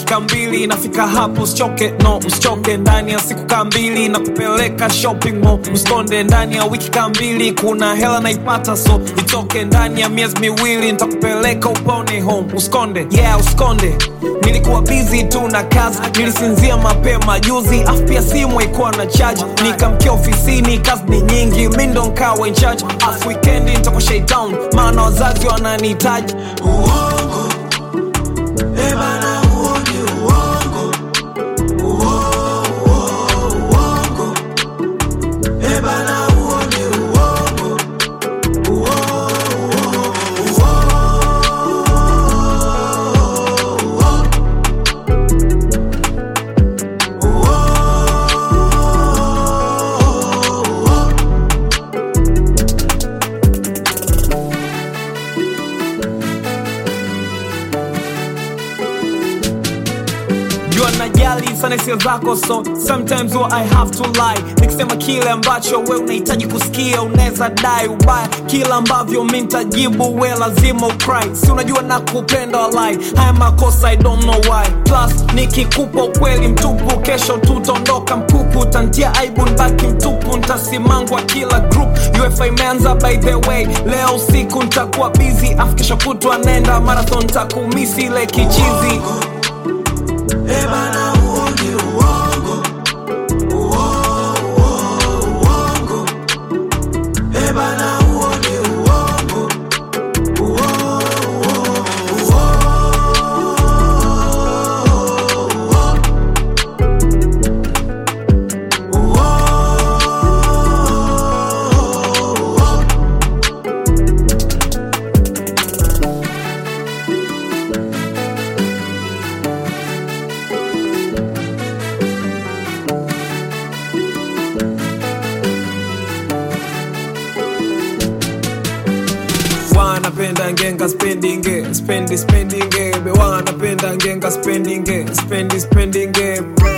dakika mbili nafika hapo usichoke no usichoke ndani ya siku kaa mbili na kupeleka shopping mall usikonde ndani ya wiki kaa mbili kuna hela naipata so itoke ndani ya miezi miwili nitakupeleka upone home usikonde yeah usikonde nilikuwa busy tu na kazi nilisinzia mapema juzi afu pia simu haikuwa na charge nikamkia ofisini kazi ni nyingi mi ndo nkawa in charge afu wikendi nitako shaitown maana wazazi wananihitaji uongo ebana huo ni uongo Uo- uo- uongo ebana huo ni uongo Uo- uo- uo- uo- uo- jua najali sana hisia zako so sometimes huwa i have to lie nikisema kile ambacho we unahitaji kusikia unaweza dai ubaya kila ambavyo mi ntajibu we lazima ukry si unajua na kupenda walai haya makosa i don't know why plus nikikupa ukweli mtupu kesho tutaondoka mpupu tantia aibu nbaki mtupu ntasimangwa kila group ufa imeanza by the way leo usiku ntakuwa busy afu kesho kutwa nenda marathon ntakumisi ile kichizi ebana huo ni uongo Uo- uo- uongo ebana huo ni uongo Uo- uo- uo- uo- uo- wanapenda ngenga spendinge spendi spendinge be wanapenda ngenga spendinge spendi spendinge